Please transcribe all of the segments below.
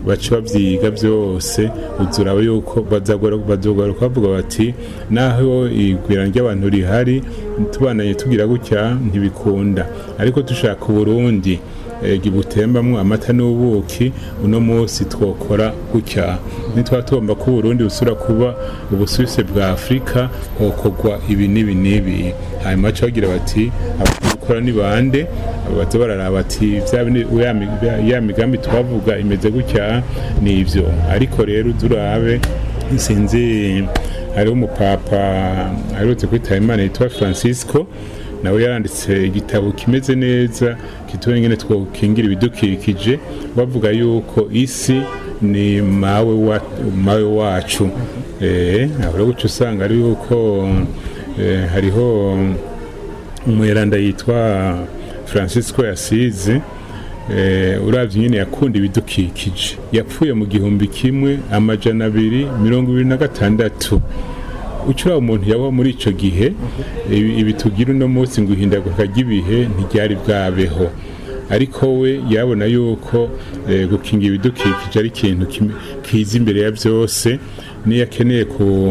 baca babyiga byose uzuraba yuko bazogaruka bavuga bati naho igwira ry'abantu rihari tubananye tugira gutya ntibikunda ariko dushaka uburundi butembamwo amata n'ubuki uno munsi twokora gutya nitwa tugomba ko uburundi busura kuba ubusuwise bwa afurika hokorwa ibi n'ibi n'ibi hanyuma baca bagira bati gukora ni bande baza bararaba bati ya migambi twavuga imeze gutya ni ibyo ariko rero uzurabe sinzi hariho umupapa aherutse kwitaba imana yitwa francisco nawe yaranditse igitabo kimeze neza kitubona ingene twokingira ibidukikije bavuga yuko isi ni mawe wa, mawe wacu eh aho guca usanga ari yuko eh, hariho umweranda yitwa Francisco Yasize eh uravye nyene yakunda ibidukikije yapfuye mu gihumbi kimwe amajana abiri mirongo ibiri na gatandatu ucura umuntu yaba muri ico gihe ibi tugira uno munsi ngo ihindagurika ry'ibihe ntiryari bwabeho ariko we yabona yuko gukinga ibidukikije ari ikintu kiza imbere ya byose niyo akeneye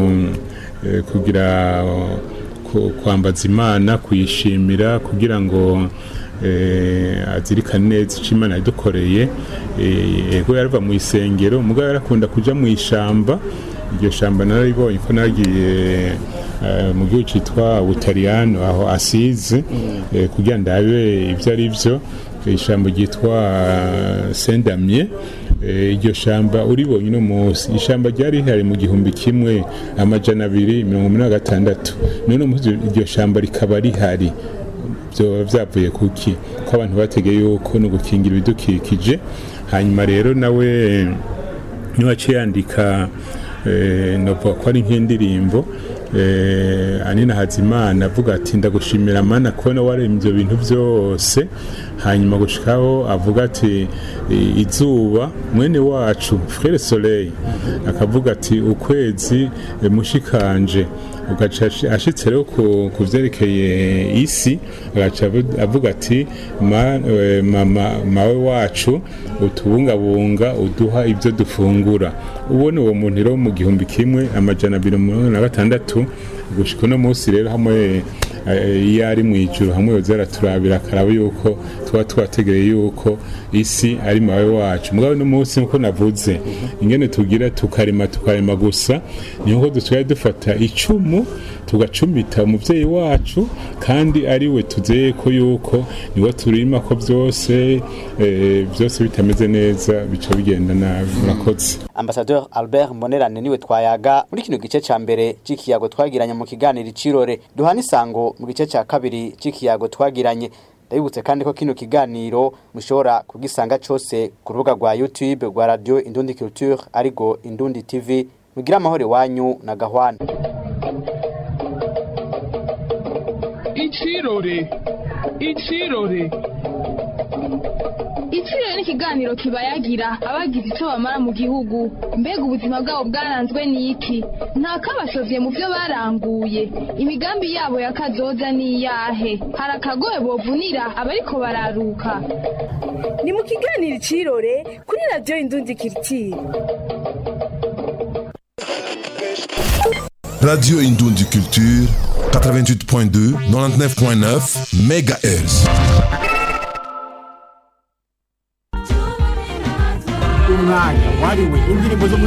kugira kwambaza imana kuyishimira kugira ngo azirikane neza icyo imana yadukoreye yego yarava mu isengero mugabo yarakunda kujya mu ishyamba iryo shamba nararibonye ko nagiye mu gihugu cyitwa butaliyano aho asize kugira ndabe ibyo ari byo ishyamba ryitwa sendamye iryo shamba uribonye uno munsi ishyamba ryari rihari mu gihumbi kimwe amajana abiri mirongo inani na gatandatu none munsi iryo shamba rikaba rihari byo byavuye kuki ko abantu bategeye yuko no gukingira ibidukikije hanyuma rero nawe niwaciye yandika navuga ko ari nk'indirimbo anina hazimana avuga ati ndagushimira mana kubona waremye ibyo bintu byose hanyuma gushikaho avuga ati izuba mwene wacu frere soleil akavuga ati ukwezi mushikanje ugaca ashitse rero ku byerekeye isi agaca avuga ati mama mawe wacu utubungabunga uduha ibyo dufungura ubone uwo muntu rero mu gihumbi kimwe amajana abiri mirongo na gatandatu gushika uno munsi rero hamwe iyo ari mu ijuru hamwe zaraturabira akaraba yuko tuba twategereye yuko isi ari mawe wacu mugabo uno munsi nkuko navuze ingene tugira tukarima tukarima gusa ni nkuko dusigaye dufata icumu tugacumita umubyeyi wacu kandi ari we tuzeye ko yuko niwe turima ko byose byose bitameze neza bica bigenda nabi murakoze ambasadeur albert mbonerane niwe twayaga muri kino gice ca mbere c'ikiyago twagiranye mu kiganiro icirore duhana isango mu gice ca kabiri c'ikiyago twagiranye ndabibutse kandi ko kino kiganiro mushobora kugisanga cose ku rubuga rwa youtube rwa radio indundi culture arigo indundi tv mugira amahoro iwanyu na gahwana icirore icirore Iciro ni ikiganiro kibayagira abagize icyo bamara mu gihugu mbega ubuzima bwabo bwaranzwe n'iki nta kabashovye mu byo baranguye imigambi yabo ya kazoza ni iyahe hari akagoye bovunira abariko bararuka ni mu kiganiro icirore kuri radiyo indundi kiritiri Radio Indundi Culture 88.2 99.9 MHz umwanya wariwe indirimbo zo